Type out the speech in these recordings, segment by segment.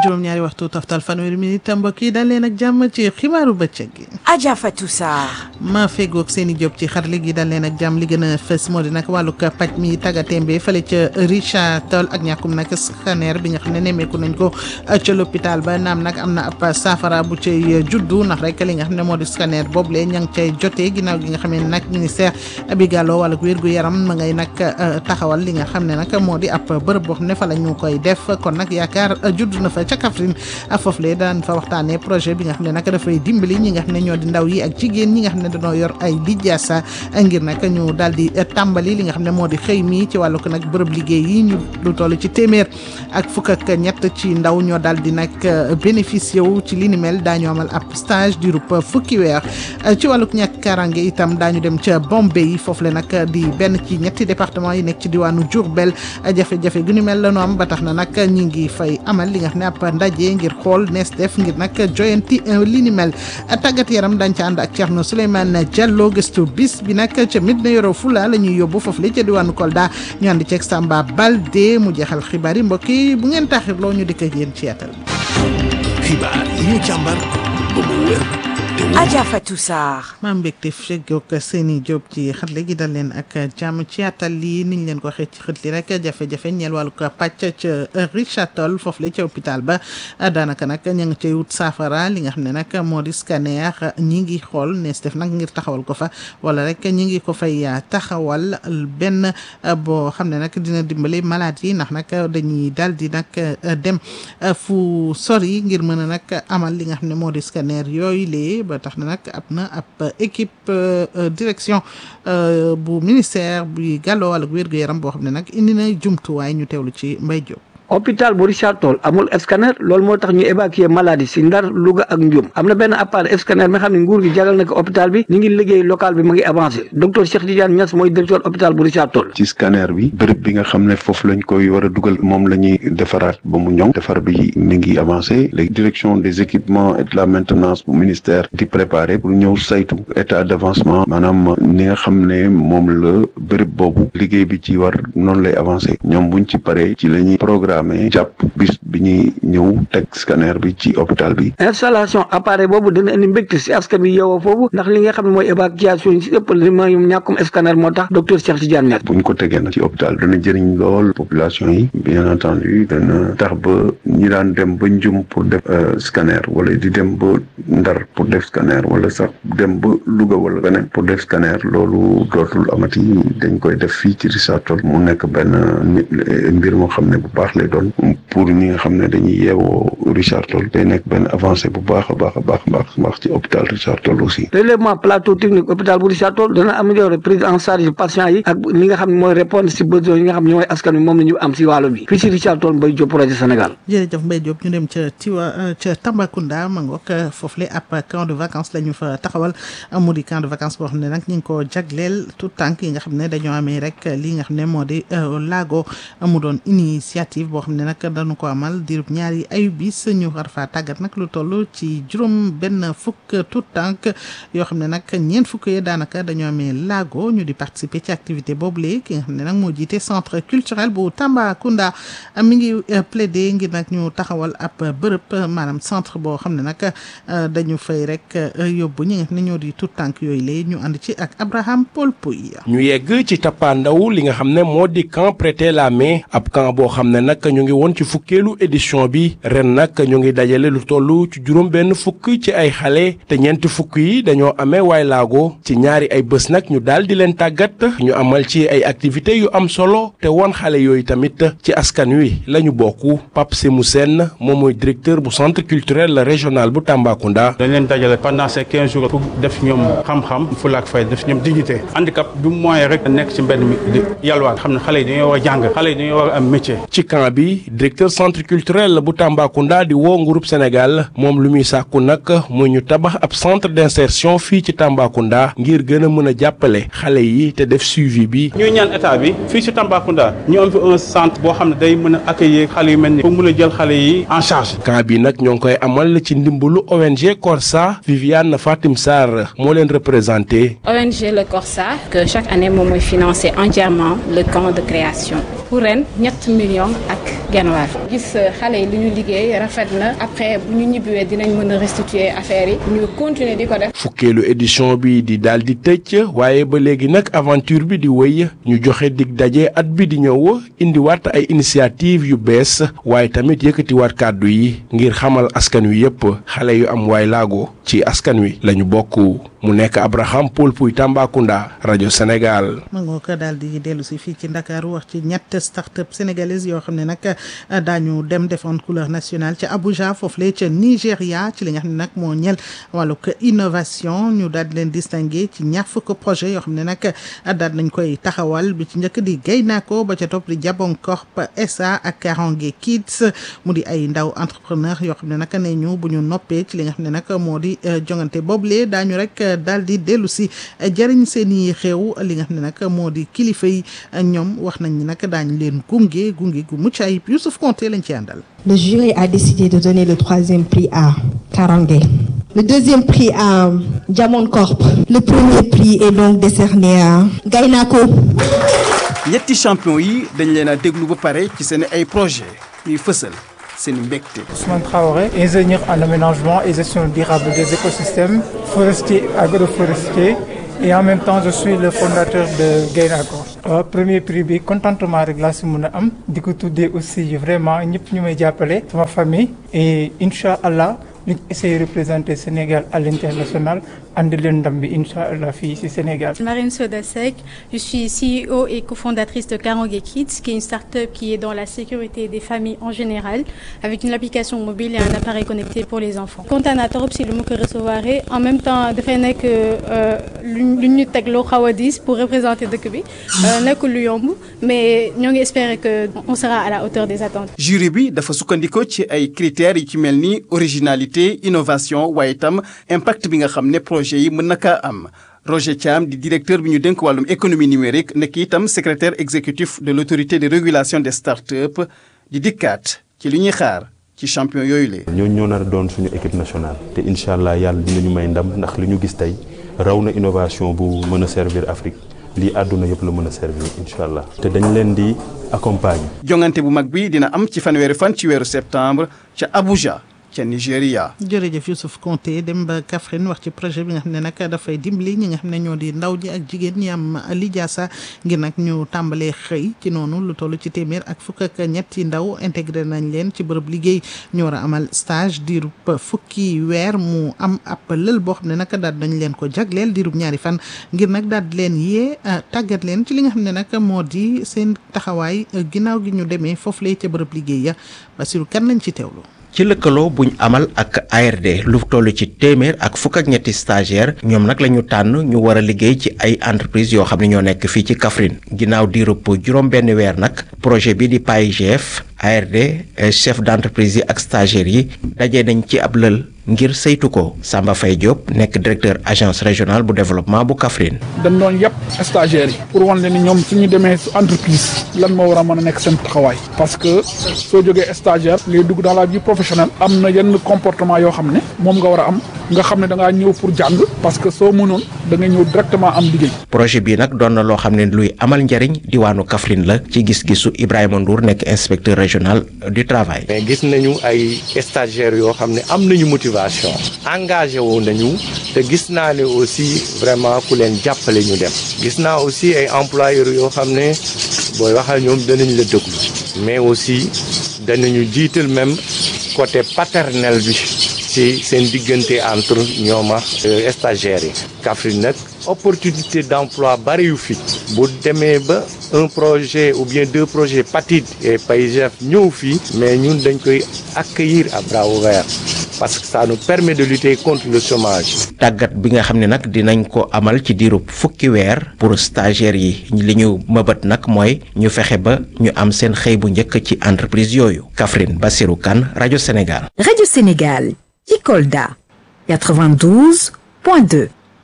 juróom-ñaari waxtu toftal fanweeri minute mbokk yi dal leen ak jàmm ci xibaaru bëccëg gi. Adja Fatou Sarr. ma feggoog seen i job ci xarale gi dal leen ak jàmm li gën a fës moo di nag wàllug paj mi tàggatémbe fële ca Richard Toll ak ñàkkum nag scanner bi nga xam ne nemmeeku nañ ko ca l'hôpital ba naam nag am na ab saafara bu cay juddu ndax rek li nga xam ne moo di scanner boobule ña ngi cay jotee ginnaaw gi nga xam ne nag ministère bi gàlloo wàllug wér gu yaram ma ngay nag taxawal li nga xam ne nag moo di ab bërëb boo xam ne fa la ñu koy def kon nag yaakaar judd na fa ca Kaffrine foofu le daan fa waxtaanee projet bi nga xam ne nag dafay dimbali ñi nga xam ne ñoo di ndaw yi ak jigéen ñi nga xam ne dañoo yor ay lijaasa ngir nag ñu daal di tàmbali li nga xam ne moo di xëy mi ci wàllu ko nag bërëb liggéey yi ñu lu toll ci téeméer ak fukk ak ñett ci ndaw ñoo daal di nag bénéficié wu ci li ni mel daañu amal ab stage di rup fukki weer ci wàlluk ñàkk karange itam daañu dem ca Bombay foofu le nag di benn ci ñetti département yi nekk ci diwaanu Diourbel jafe-jafe gu ni mel la ñu am ba tax na nag ñi ngi fay amal li nga xam ne ab ndaje ngir xool nees def ngir nag joyanti li ni mel tàggat yaram dañ ca ànd ak Thierno Souleymane Diallo gëstu bis bi nag ca Médina Yoro Fula la ñuy yóbbu foofu la ca diwaanu Kolda ñu ànd ceeg Samba Balde mu jeexal xibaar yi mbokk yi bu ngeen taxirloo ñu dikk ak yéen ci yaatal. xibaar yi ñu càmbar ba mu wér te wóor. Adja Fatou Sarr. maa mbégte feggoog seeni jóob ci xatle gi dal leen ak jàmm ci yaatal lii niñ leen ko waxee ci xët li rek jafe-jafe ñeel wàllu ko pàcc ca Richard Toll foofu la ca hôpital ba daanaka nag ña ngi cay wut saafara li nga xam ne nag moo di scanner ñi ngi xool nees def nag ngir taxawal ko fa wala rek ñi ngi ko fay taxawal benn boo xam ne nag dina dimbali malade yi ndax nag dañuy daal di nag dem fu sori ngir mën a nag amal li nga xam ne moo di scanner yooyu lee ba tax na nag ab na ab équipe direction bu ministère bi gàlloo wàllu wér-gu-yaram boo xam ne nag indi na jumtuwaay ñu teewlu ci Mbaye Diop. hôpital bu Richard Toll amul scanner loolu moo tax ñu évacuer maladie si Ndar Louga ak Ndioum am na benn appareil scanner mi xam ne nguur gi jagal na ko hôpital bi ñu ngi liggéey local bi mu ngi avancé docteur Cheikh Tidiane Niass mooy directeur hôpital bu Richard Toll. ci scanner bi bërëb bi nga xam ne foofu lañ koy war a dugal moom la ñuy defaraat ba mu ñoŋ defar bi mi ngi avancé léegi direction des équipements et de la maintenance bu ministère di préparer pour ñëw saytu état d' avancement maanaam ni nga xam ne moom la bërëb boobu liggéey bi ci war noonu lay avancé ñoom buñ ci paree ci la ñuy programme jàpp bis bi ñuy ñëw teg scanner bi ci hôpital bi installation appareil boobu dina indi mbégte si askan bi yeewoo foofu ndax li nga xam ne mooy évacuation yi si ëpp li ma ñàkkum scanner moo tax docteur Cheikh Tidiane Niass buñ ko tegee nag ci hôpital dana jëriñ lool population yi bien entendu dana tax ba ñi daan dem ba njum pour def scanner wala di dem ba ndar pour def scanner wala sax dem ba Louga wala beneen pour def scanner loolu dootul amati dañ koy def fii ci Richard Toll mu nekk benn mbir moo xam ne bu baax lay doon pour ñi nga xam ne dañuy yeewoo Richard Toll day nekk benn avancé bu baax a baax a baax a baax baax ci hôpital Richard Toll aussi relèvement plateau technique hôpital bu Richard Toll dana améliorer prise en charge patient yi ak li nga xam ne mooy répondre si besoin yi nga xam ne mooy askan wi moom la ñu am si wàllu bi fii si Richard Toll Mbaye Diop projet Sénégal jërëjëf Mbaye Diop ñu dem ca Tiwa ca Tambacounda ma ngoog foofu le ab camp de vacances la ñu fa taxawal mu di camp de vacances boo xam ne nag ñu ngi ko jagleel tout tànk yi nga xam ne dañoo amee rek li nga xam ne moo di laago mu doon initiative boo xam ne nag dañu ko amal diirub ñaari ayu bis ñu war faa tàggat nag lu toll ci juróom benn fukk tout tànk yoo xam ne nag ñeent fukk yi daanaka dañoo amee laago ñu di participer ci activité boobule ki nga xam ne nag moo jiite centre culturel bu Tambacounda mi ngi plaider ngir nag ñu taxawal ab bërëb maanaam centre boo xam ne nag dañu fay rek yóbbu ñi nga xam ne ñoo di tout tànk yooyu lay ñu ànd ci ak Abraham Paul Pouy. ñu yegg ci tappaandaw li nga xam ne moo di camp prêter la main ab camp boo xam ne nag ñu ngi woon ci fukkeelu édition bi ren nag ñu ngi dajale lu toll ci juróom benn fukk ci ay xale te ñeenti fukk yi dañoo amee waay laago ci ñaari ay bés nag ñu daal di leen tàggat ñu amal ci ay activités yu am solo te woon xale yooyu tamit ci askan wi la ñu bokk Pape Semou Sène moom mooy directeur bu centre culturel régional bu Tambacounda. dañ leen dajale pendant ces quinze jours pour def ñoom xam-xam fulaak fay def ñoom dignité handicap du moyen rek nekk ci mbedd mi di yalwaan xam ne xale yi dañoo war a jàng xale yi dañoo war a am métier. ci camp bi directeur centre culturel bu Tambacounda di woo groupe Sénégal moom lu muy sàkku nag muy ñu tabax ab centre d'insertion fii ci Tambacounda ngir gën a mën a jàppale xale yi te def suivi bi. ñuy ñaan état bi fii ci Tambacounda ñu am fi un centre boo xam ne day mën a accueillir xale yu mel ni pour mën a jël xale yi en charge. camp bi nag ñoo ngi koy amal ci ndimbalu ONG Corsa Viviane Fatim Sarr moo leen représenté. ONG Le Corsa que chaque année moom mooy financer entièrement le camp de création pour ren ñett millions ak genn waar gis xale yi lu ñu liggéey rafet na après bu ñu ñibbiwee dinañ mën a restituer affaire yi ñu continuer di ko def. fukkeelu édition bi di daal di tëj waaye ba léegi nag aventure bi di wéy ñu joxe dig daje at bi di ñëw indiwaat ay initiative yu bees waaye tamit yëkkatiwaat kàddu yi ngir xamal askan wi yépp xale yu am waay laago ci askan wi lañu bokk mu nekk Abraham Paul Puy Tambacounda rajo Sénégal. ma ngoo ko daal di dellu si fii ci Ndakaaru wax ci ñett start-up sénégalaise yoo xam ne nag daañu dem défendre couleur nationale ca Abuja foofu la ca Nigéria ci li nga xam ne nag moo ñel wàllug innovation ñu daal di leen distingué ci ñaar fukk projet yoo xam ne nag daal nañ koy taxawal bi ci njëkk di Gaynako ba ca topp di Jabon Corp SA ak Karange Kids mu di ay ndaw entrepreneur yoo xam ne nag ne ñu bu ñu noppee ci li nga xam ne nag moo di jongante boobule daañu rek daal di dellu si jëriñ seen i xew li nga xam ne nag moo di kilifa yi ñoom wax nañ ni nag daañu leen gunge gunge gu mucc ayib Youssouf Konté lañ ci àndal. Le jury a décidé de donner le troisième prix à Karange. Le deuxième prix à Diamond Corp. Le premier prix est donc décerné à Gaynako. ñetti champion yi dañ leen a déglu ba pare ci seen ay projet ñuy fësal seen mbégte. Ousmane Traoré, ingénieur en aménagement et gestion durable des écosystèmes forestiers agroforestiers et en même temps je suis le fondateur de Gaynako. waaw premier prix bi contentement rek laa si mën a am di ko tuddee aussi vraiment ñëpp ñu may jàppale sama famille et incha allah ñu essayer représenter Sénégal à l'international andi leen ndam bi incha allah fii si Sénégal. Marine Soda Seck, je suis CEO et cofondatrice de Karange Kids, qui est une start-up qui est dans la sécurité des familles en général, avec une application mobile et un appareil connecté pour les enfants. kontaan naa trop si lu ma ko recevoir en même temps dafay nekk lu lu ñu teg loo xaw a diis pour représenter dëkk bi nekkul lu yomb mais ñoo ngi espérer que on sera à la hauteur des attentes. jury bi dafa sukkandikoo ci ay critères yi ci mel ni originalité innovation waaye itam impact bi nga xam ne projet yi mën na kaa am. Roger Thiam di directeur bi ñu dénk wàllum économie numérique nekk itam secrétaire exécutif de l'autorité de régulation des startups di dikkaat ci li ñuy xaar ci champion yooyu la. ñooñu ñoo nar a doon suñu équipe nationale te incha allah yàlla dinañu may ndam ndax li ñu gis tey raw na innovation bu mën a servir Afrique lii àdduna yëpp la mën a servir incha allah te dañ leen di accompagner. jongante bu mag bi dina am ci fanweeri fan ci weeru septembre ca Abuja. ca Nigéria. jërëjëf Youssouf Konté dem ba Kaffrine wax ci projet bi nga xam ne nag dafay dimbali ñi nga xam ne ñoo di ndaw ji ak jigéen ñi am lijaasa ngir nag ñu tàmbalee xëy ci noonu lu toll ci téeméer ak fukk ak ñetti ndaw intégré nañ leen ci bërëb liggéey ñu war a amal stage diirub fukki weer mu am ab lël boo xam ne nag daal dañ leen ko jagleel diirub ñaari fan ngir nag daal di leen yee tàggat leen ci li nga xam ne nag moo di seen taxawaay ginnaaw gi ñu demee foofu lay ca bërëb liggéey ya Basiru kan lañ ci teewlu. ci lëkkaloo buñ amal ak ARD lu toll ci téeméer ak fukk ak ñetti stagiaire ñoom nag la ñu tànn ñu war a liggéey ci ay entreprise yoo xam ne ñoo nekk fii ci Kaffrine ginnaaw diirub juróom benn weer nag projet bi di PAIGF ARD chef d'entreprise yi ak stagiaires yi daje nañ ci ab lël ngir saytu ko Samba Faye Diop nekk directeur agence régionale bu développement bu Kaffrine. dañ doon yëpp stagiaires yi pour wan leen ni ñoom suñu demee su entreprise lan moo war a mën a nekk seen taxawaay parce que soo jógee stagiaire ngay dugg dans la vie professionnelle am na yenn comportement yoo xam ne moom nga war a am nga xam ne da ngaa ñëw pour jàng parce que soo mënoon da nga ñëw directement am liggéey. projet bi nag doon na loo xam ne luy amal njariñ diwaanu Kaffrine la ci gis-gisu Ibrahima Ndour nekk inspecteur régional du travail. mais gis nañu ay stagiaires yoo xam ne am nañu motivation engagé wu nañu te gis naa ne aussi vraiment ku leen jàppale ñu dem gis naa aussi ay employeurs yoo xam ne booy waxal ñoom danañ la déglu mais aussi danañu jiital même côté paternel bi ci seen diggante entre ñoom ak stagiaires yi Kaffrine nag opportunité d'emploi bari yu fi bu demee ba un projet ou bien deux projets PATID et PAIGF ñëw fii mais ñun dañ koy accueillir à bras ouverts parce que ça nous permet de lutter contre le chômage. tàggat bi nga xam ne nag dinañ ko amal ci diirub fukki weer pour stagiaires yi li ñu mëbët nag mooy ñu fexe ba ñu am seen xëy bu njëkk ci entreprise yooyu Kaffrine Bassirou Kane rajo Sénégal. rajo Sénégal ci Kolda 92.2.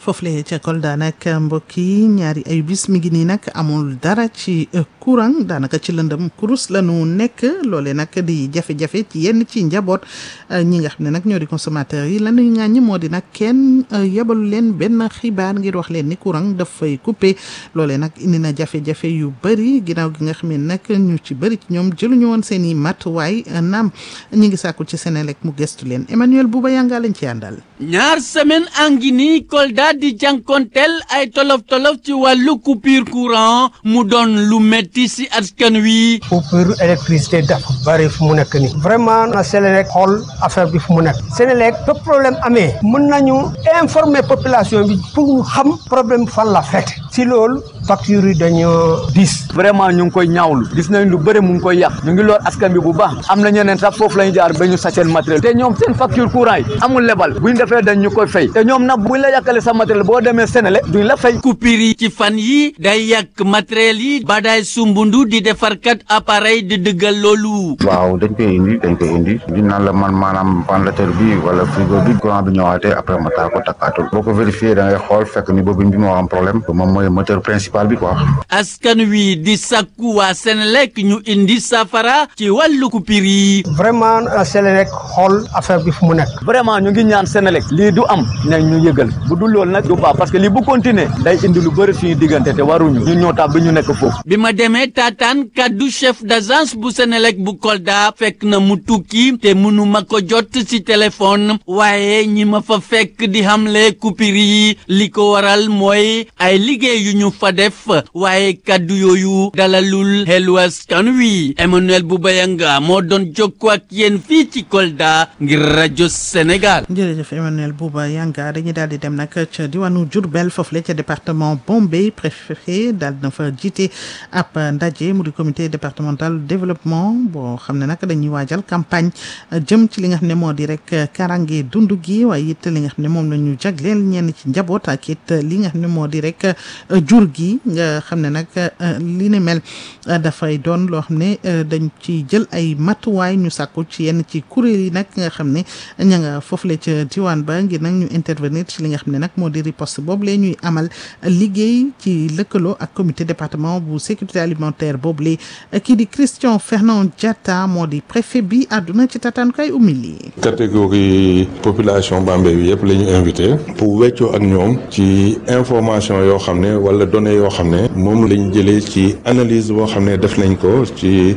foofule ca Kolda nag mbokk yi ñaari ay bis mi ngi nii nag amul dara ci courant daanaka ci lëndëm kurus la nu nekk loole nag di jafe-jafe ci yenn ci njaboot ñi nga xam ne nag ñoo di consommateurs yi lan lañu ŋàññi moo di nag kenn yebalu leen benn xibaar ngir wax leen ni courant dafay coupé loole nag indi na jafe-jafe yu bëri ginnaaw gi nga xam ne nag ñu ci bëri ci ñoom jëluñu woon seen i matuwaay naam ñi ngi sàkku ci Senelec mu gestu leen Emmanuel Bouba Yanga lañ ci àndal. ñaar semaine angi nii Kolda di jànkonteel ay tolof-tolof ci wàllu coupure courant mu doon lu metti si askan wi. coupure électricité dafa bari fu mu nekk nii. vraiment na Senelec xool affaire bi fu mu nekk. Senelec ba problème amee. mën nañu informer population bi pour ñu xam problème fan la fekk. si loolu facture yi dañoo diis. vraiment ñu ngi koy ñaawlu. gis nañ lu bëri mu ngi koy yàq. ñu ngi loor askan bi bu baax. am na ñeneen sax foofu la ñu jaar ba ñu sa seen matériel. te ñoom seen facture courant yi amul lebal. bu ñu defee dañ ñu koy fay. te ñoom nag buñ la yàqalee sa matériel boo demee Senelec duñ la fay. coupure yi ci fan yi day yàq matériel yi. ba day sumbundu di defarkat appareil di dëggal loolu. waaw dañ koy indi dañ koy indi. di naan la man maanaam ventilateur bi wala frigo bi courant bi ñëwaatee après ma taal ko takkaatul. boo ko vérifié da ngay xool fekk ni boobu bi moo am problème. moom mooy moteur principal bi quoi. askan wi di sakku waa Senelec ñu indi safara ci wàllu coupure yi. vraiment Senelec xool affaire bi fu mu nekk. vraiment ñu ngi ñaan Senelec lii du am nañ ñu yëgal bu dul loolu nag du baax parce que lii bu continuer day indi lu bëri suñu diggante te waruñu ñun ñoo tax bi ñu nekk foofu. bi ma demee taataan kaddu chef d'agence bu Senelec bu Kolda fekk na mu tukki te mënu ma ko jot ci téléphone waaye ñi ma fa fekk di xamle coupure yi li ko waral mooy ay liggéey yu ñu fa def waaye kaddu yooyu dalalul xelu askan wi Emmanuel Boubayanga moo doon jokkoo ak yéen fii ci Kolda ngir rajo Sénégal. jërëjëf Emmanuel Bouba Yanga dañuy daal di dem nag ca diwaanu Diourbel foofule ca département Bombay préfet daal na fa jiite ab ndaje mu di comité départemental développement boo xam ne nag dañuy waajal campagne jëm ci li nga xam ne moo di rek karange dund gi waaye it li nga xam ne moom la ñu jagleel ñenn ci njaboot ak it li nga xam ne moo di rek jur gi nga xam ne nag li ne mel dafay doon loo xam ne dañ ci jël ay matuwaay ñu sàkku ci yenn ci kuréel yi nag nga xam ne ña nga foofule ca diwaan ba ngir nag ñu intervenir ci li nga xam ne nag moo di riposte boobu lee ñuy amal liggéey ci lëkkaloo ak comité département bu sécurité alimentaire boobu lee kii di Christian Fernand Diatta moo di préfet bi àdduna ci tataanukaay umili catégorie population Bambey bi yëpp la ñu invité pour weccoo ak ñoom ci information yoo xam ne wala données yoo xam ne moom lañ jëlee ci analyse boo xam ne def nañ ko ci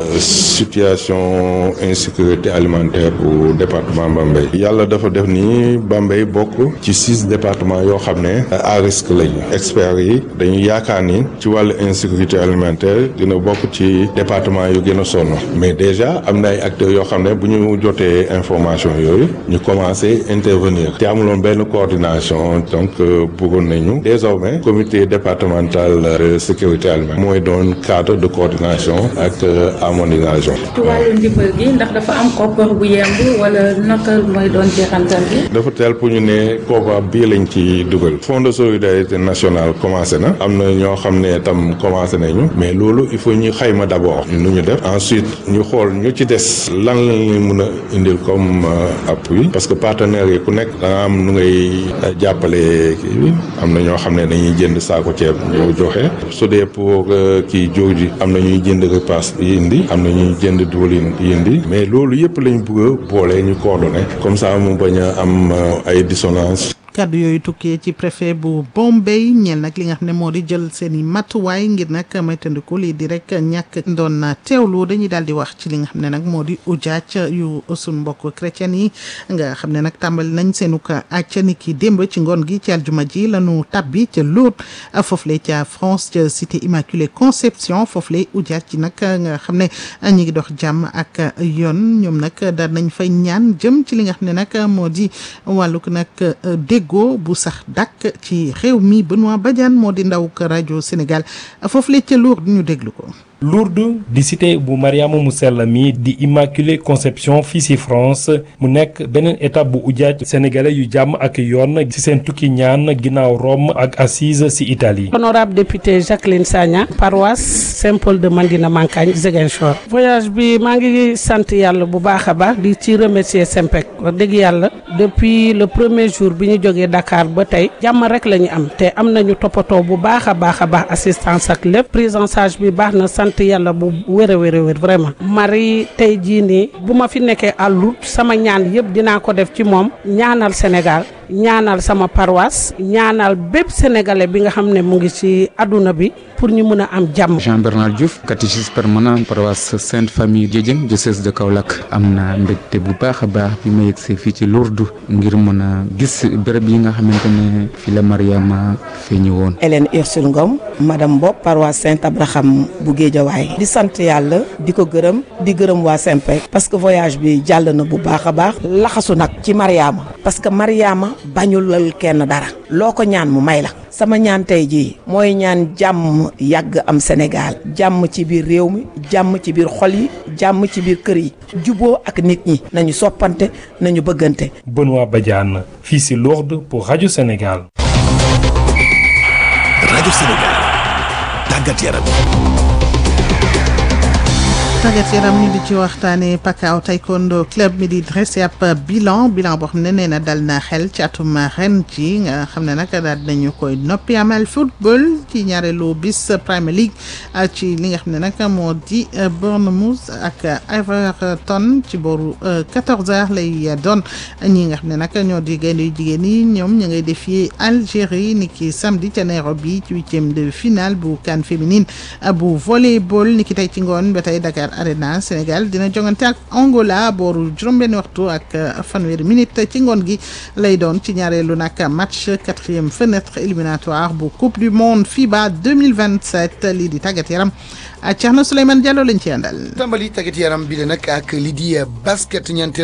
situation insécurité alimentaire bu département Bambey yàlla dafa def ni Bambey bokk ci six départements yoo xam ne à risque lañu experts yi dañu yaakaar ni ci wàllu insécurité alimentaire dina bokk ci département yu gën a sonn mais déjà am na ay acteurs yoo xam ne bu ñu jotee information yooyu ñu commencé intervenir te amuloon benn coordination donc bëggoon nañu désormais comité départemental de sécurité alimentaire mooy doon cadre de coordination ak harmonisation. ci wàllu ndimbal gi ndax dafa am koppar bu yemb wala naka mooy doon jeexantal gi. dafa teel pour ñu ne koppar bii lañ ci dugal. fonds de solidarité nationale commencé na. am na ñoo xam ne tam commencé nañu. mais loolu il faut ñu xayma d'abord. nu ñu def ensuite ñu xool ñu ci des lan lañ mën a indil comme appui. parce que partenaires yi ku nekk da nga am nu ngay jàppale kii bi am na ñoo xam ne dañuy jënd saako ceeb ñoo joxe su dee pour kii jóg ji am na ñuy jënd repas yi indi am na ñuy jënd diwlin yi indi mais loolu yëpp lañ bëgg a boole ñu coordonné comme ça mu bañ a am ay dissonance kàddu yooyu tukkee ci préfet bu Bombay ñeel nag li nga xam ne moo di jël seen i matuwaay ngir nag moytandiku lii di rek ñàkk doon teewlu dañuy daal di wax ci li nga xam ne nag moo di ujaaj yu sun mbokk chrétien yi nga xam ne nag tàmbali nañ seenu ko acca ni ki démb ci ngoon gi ci aljuma ji lañu tabbi ca Lourdes foofule ca France ca cité Immaculée Conception foofule ujaaj ci nag nga xam ne ñi ngi dox jàmm ak yoon ñoom nag daal nañ fay ñaan jëm ci li nga xam ne nag moo di wàllug nag dégg go bu sax dàkk ci réew mi Benoît Badiane moo di ndaw ko rajo Sénégal foofu la ca Lourdes ñu déglu ko Lourdes di cité bu Mariama mu sell mi di Immaculée Conception fii ci France mu nekk beneen étape bu ujaaj sénégalais yu jàmm ak yoon ci seen tukki ñaan ginnaaw Rome ak Assise ci Italie. honorable député Jacqueline Sagna paroisse Saint-Paul de Mandina Mankagne Ziguinchor. voyage bi maa ngi sant yàlla bu baax a baax di ci remercier Sempec wax dëgg yàlla depuis le premier jour bi ñu jógee Dakar ba tey jàmm rek la ñu am te am nañu toppatoo bu baax a baax a baax assistance ak lépp prise en charge bi baax na sant yàlla bu wér a wér a wér vraiment. Marie tey jii nii bu ma fi nekkee àllut sama ñaan yëpp dinaa ko def ci moom ñaanal Sénégal ñaanal sama paroisse ñaanal bépp sénégalais bi nga xam ne mu ngi ci àdduna bi pour ñu mën a am jàmm. Jean Bernard Diouf catéchiste permanent paroisse Sainte Famille Diédiène diocèse de Kaolack am na mbégte bu baax a baax bi ma yegsee fii ci Lourdes ngir mën a gis béréb yi nga xamante ne fi la Mariama feeñi woon. Hélène Ursule Ngom madame Bopp paroisse Saint Abraham bu Guédiawaye di sant yàlla di ko gërëm di gërëm waa Sempec parce que voyage bi jàll na bu baax a baax laxasu nag ci Mariama parce que Mariama bañulal kenn dara loo ko ñaan mu may la sama ñaan tey jii mooy ñaan jàmm yàgg am Sénégal jàmm ci biir réew mi jàmm ci biir xol yi jàmm ci biir kër yi juboo ak nit ñi nañu soppante nañu bëggante. Benoît Badiane fii ci Lourdes pour Radio Sénégal. Radio Sénégal tàggat yaram. tàggat yaram ñu di ci waxtaanee Pakao Taekwondo club mi di dressé ab bilan bilan boo xam ne nee na dal na xel ci atum ren ci nga xam ne nag daal nañu koy noppi amal football ci ñaareelu bis Premier League ci li nga xam ne nag moo di Bournemouth ak Everton ci booru 14h lay doon ñi nga xam ne nag ñoo di gaynde yu jigéen yi ñoom ñu ngay défier Algérie ni ki samedi ca Nairobi ci huitième de finale bu CAN féminine bu volleyball ni ki tey ci ngoon ba tey Dakar Arena Sénégal dina jongante ak Angola booru juróom-benn waxtu ak fanweeri minute ci ngoon gi lay doon ci ñaareelu nag match quatrième fenêtre éliminatoire bu coupe du monde FIBA 2027 lii di tàggat yaram Thierno Souleymane Diallo lañ ci àndal. tàmbali tàggat yaram bi la nag ak li di basket ñeenteel